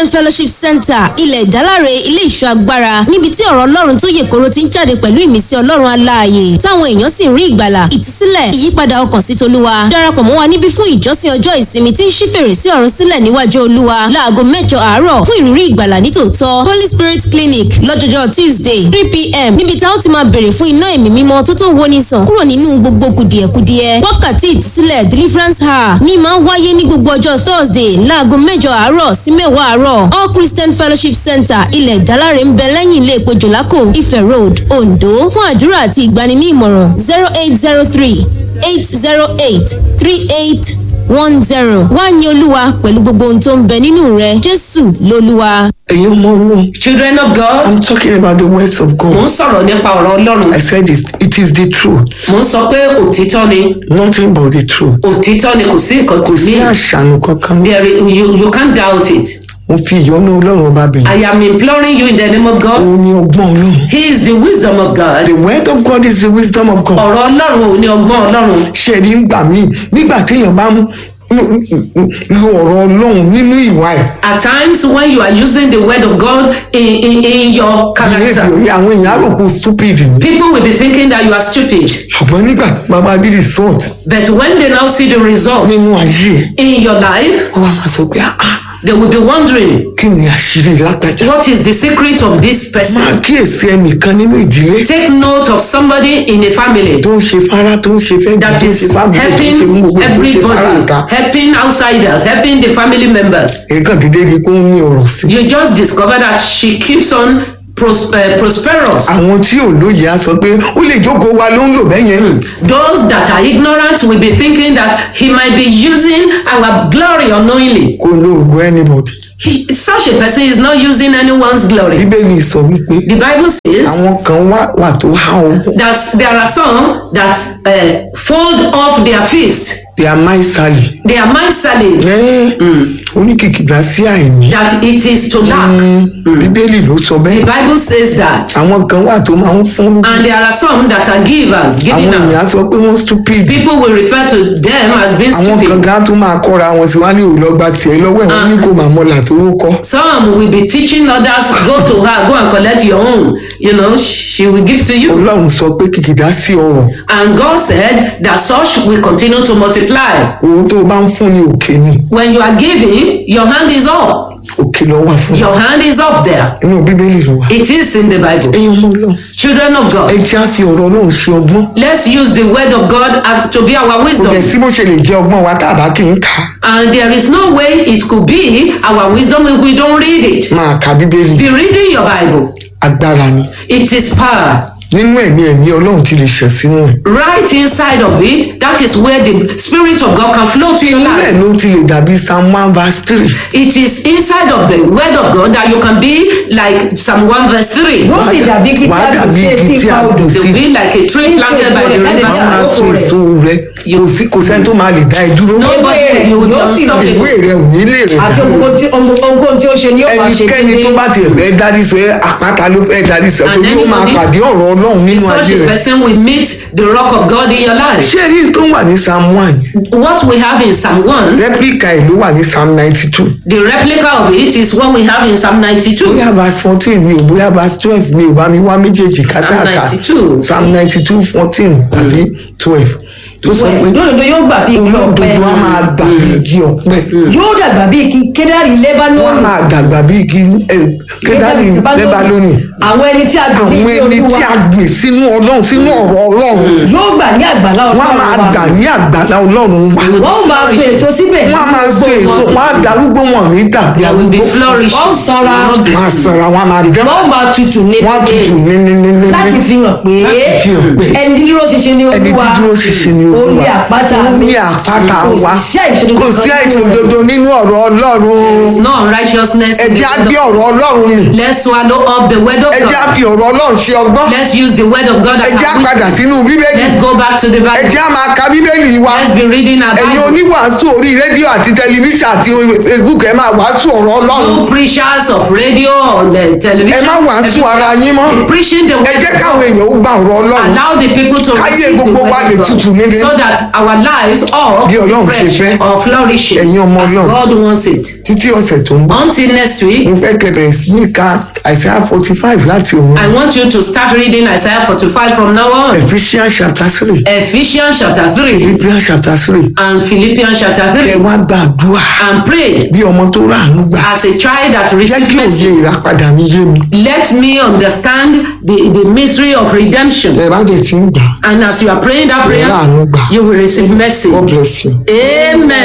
christian fellowship center ilẹ̀ ìdáláre ilé ìṣọ́ agbára níbi tí ọ̀rọ̀ ọlọ́run tó yè koro ti ń jáde pẹ̀lú ìmísí ọlọ́run aláàyè táwọn èèyàn sì ń rí ìgbàlà ìtúsílẹ̀ ìyípadà ọkàn sí tolúwa darapọ̀ mọ́ wa níbí fún ìjọsìn ọjọ́ ìsinmi tí ń ṣí fèrèsé ọ̀run sílẹ̀ níwájú olúwa láago mẹ́jọ àárọ̀ fún ìrírí ìgbàlà nítòótọ́ holy spirit clinic lọ́jọ́jọ́ tuesday three pm níbi tá ó ti máa bèrè fún iná ẹ̀mí mímọ́ tó tó woni sàn kúrò nínú gbogbo kùdìẹ̀kudiẹ wákàtí ìtúsílẹ̀ deliverance hour ní máa ń wáyé ní gbogbo ọjọ́ thursday láago mẹ́jọ àárọ̀ sí mẹ́wàá àárọ̀ all christian fellowship center ilẹ̀ ìdáláre ń bẹ lẹ́yìn ilé epo jòlákò ife road ondo fún àdúrà àti ìgbani ní ìmọ̀ràn zero eight zero three eight zero eight three eight one zero wá ní olúwa pẹ̀lú gbogbo ohun tó ń bẹ nínú rẹ jésù lolúwa. ẹ̀yin ọmọ ọlọ́run children of god i'm talking about the words of mò God ń sọ̀rọ̀ nípa ọ̀rọ̀ ọlọ́run i said it, it is the truth mò ń sọ pé òtítọ́ ni nothing but the truth òtítọ́ ni kò sí nǹkan kò kò sí ní àṣànù kankan there i- you, you can't doubt it mo fi ìyọ́nú ọlọ́run ọba bẹ̀rẹ̀ i am imploring you in the name of god òun ni ọgbọ́n ọlọ́run he is the wisdom of god the word of God is the wisdom of God ọ̀rọ̀ ọlọ́run ò ní ọgbọ́n ọlọ́run ṣe rí gbà mí nígbà téèyàn bá ń lo ọ̀rọ̀ ọlọ́run nínú ìwà ẹ̀ at times when you are using the word of god in, in, in your character behaviour àwọn èèyàn á rò pé stupid ni people will be thinking that you are stupid ṣùgbọ́n nígbà tí bàbá rí result but when they now see the result nínú ayé ẹ̀ in your life wọ́n wá máa sọ pé ah ah, they will be wondering kí ni àṣírí lágbájá what is the secret of this máa person kíyèsí ẹnìkan nínú ìdílé take note of somebody in a family tó ń ṣe fara tó ń ṣe fẹ́ that tó ń is ṣe fábùkù tó ń helping ṣe fún gbogbo tó ń ṣe everybody fara àta helping outsiders helping the family members èèkàn dídé rí i pé ó ń ní ọ̀rọ̀ sí you just discover that she keeps on pros uh, prosperous àwọn tí ò lóye á sọ pé ó lè jókòó wa ló ń lò bẹ́ẹ̀ yẹn those that are ignorant will be thinking that he might be using our glory unknowingly kó lo ògùn anybody he, such a person is not using anyone's glory bíbélì sọ wípé the bible says àwọn kan wà wà tó há ọgbọ́n that there are some that uh, fold off their fist they are maisali they are miserly oníkìkìdá sí àìní that it is to lack bíbélì ló sọ the bẹ́ẹ̀ bible says that àwọn kan wà tó máa ń fún lóko and there are some that are givers giving àwọn èèyàn á out sọ pé wọ́n stupid people will refer to them as being àwọn kan stupid gan tó máa kọ́ra wọn sí wá ní òlọ́gba tiẹ̀ lọ́wọ́ ẹ̀ wọ́n ní kò máa mọ́là tó ró kọ́ some will be teaching others go to her go and collect your own you know she will give to you ọlọ́run sọ pé kìkìdá sí ọrọ̀ and god said that such will continue to multiply òun tó bá ń fún ní òkè ni when you are giving your hand is up òkè lọ wà fún your hand is up there inú bíbélì ló wà it is in the bible ẹ̀yin ọmọ ọlọ́run children of ẹ god jẹ́ á fi ọ̀rọ̀ ọlọ́run ṣe ọgbọ́n let's use the word of god as to be our kò wisdom dẹ̀ sí bó ṣe lè jẹ́ ọgbọ́n wa tá a bá kì í kà á and there is no way it could be our wisdom if we don't read it máa ka bíbélì be reading your bible agbára ni it is power nínú ẹ̀mí ẹ̀mí ọlọ́run ti lè ṣẹ̀ sínú ẹ̀ right inside of it that is where the spirit of god can flow to your inú ẹ̀ life ló ti lè dàbí psalm one verse three it is inside of the word of god that you can be like psalm 1 verse 3 Wọ́n sì dàbí kí wàá tábìlì dàbí sí etí igi tí a ipa odò. gbìn they sí will be like a tree planted by the wọ́n máa riverside so èso rẹ̀ kò sí kò sẹ́ni tó máa lè dá ẹ dúró nobody will you will be Yóò sì ìwé unstoppable rẹ̀ ò ní lè rẹ̀ àti dá ohunkóhun tí- ohunkóhun tí ó ṣe ni ó máa ṣe ẹnikẹ́ni tó bá tiẹ̀ fẹ́ dárí sọ ẹ́ àpáta ló fẹ́ dárí sọ And torí ó máa anybody- pàdé ọ̀rọ̀ ọlọ́run nínú such ayé a rẹ̀ person will meet the rock of god in your life ṣé rí tó wà ní psalm one yẹn what we have in psalm 1 replica ẹ̀ ló wà ní psalm ninety two the replica of it is what we have in psalm 92 bóyá verse fourteen ni o bóyá verse twelve ni o bá mi wá méjèèjì kásáàká 92. psalm ninety two fourteen tàbí twelve tó sọ pé lódodo yóò gbà bí igi ọ̀pẹ olódodo á máa gbà bí igi ọ̀pẹ yóò dàgbà bí igi kédárì wọ́n á lébánónì máa dàgbà bí igi ẹ, kẹ́dárì lẹ́bálónì àwọn ẹni tí a gbà bí àwọn igi ẹni tí olúwa a gbìn sínú ọlọ́run sínú ọ̀rọ̀ ọlọ́run yóò gbà ní àgbàlá wọ́n á máa ọlọ́run gbà wa ní àgbàlá ọlọ́run wa wọ́n ó máa so èso síbẹ̀ wọ́n á máa so èso wọ́n á darúgbó wọn ní dàbí they will be arúgbó flourishing wọ́n sanra wọ́n á sanra wọ́n á máa dán wọ́n ó máa tutù ní wọ́n á tutù níníníní láti fi hàn pé láti fi hàn pé ẹni dídúró ṣinṣin ní ẹni olúwa dídúró ṣinṣin ni ó olúwa ní àpáta ó mi ní àpáta kò wa sí àìṣòdodo kò sí kankan nínú àìṣòdodo nínú ọ̀rọ̀ ọlọ́run no unrighteousness ẹ in the jẹ́ á word gbé of- ọ̀rọ̀ ọlọ́run mi let's swallow up the word of ẹ jẹ́ á God. fi ọ̀rọ̀ ọlọ́run ṣe ọgbọ́n Let's use the word of God ẹ as jẹ́ á our padà wisdom. sínú bíbélì Let's go back to the ẹ Bible. jẹ́ á máa ka bíbélì wa Let's be reading our ẹ̀yin Bible. oníwàásù orí rédíò àti tẹlifíṣàn àti facebook ẹ máa wàásù ọ̀rọ̀ ọlọ́run You preachers of radio on the television. ẹ má wàásù everywhere, ara yín mọ́ be Preaching the ẹ word jẹ́ of káwọn God. èèyàn ó gba ọ̀rọ̀ ọlọ́run Allow the people to Káyé receive the gbogbo word wa of lè God. tutù nílé. So that our lives all Bí be Ọlọ́run ṣe fresh fẹ́. or flourishing Ẹ̀yin ọmọ as Ọlọ́run. God wants it. títí ọ̀sẹ̀ tó ń bọ̀ Until next week, mo fẹ́ kẹ̀rẹ̀ sí ní ka àìsàn forty five láti òun I want you to start reading Isaiah 45 from now on. ephesians chapter three Ephesians chapter 3 philippians chapter three and Philippians chapter kẹ 3 wá gbàdúrà and pray bí ọmọ tó ráàánú gbà as a child that jẹ́ receives kí òye mercy. ìràpadà mi yé mi Let me understand the, the mystery of redemption. ẹ bá dẹ̀ ti ń gbà And as you are praying that prayer, láàánú gbà you will receive mercy. god bless you. Amen.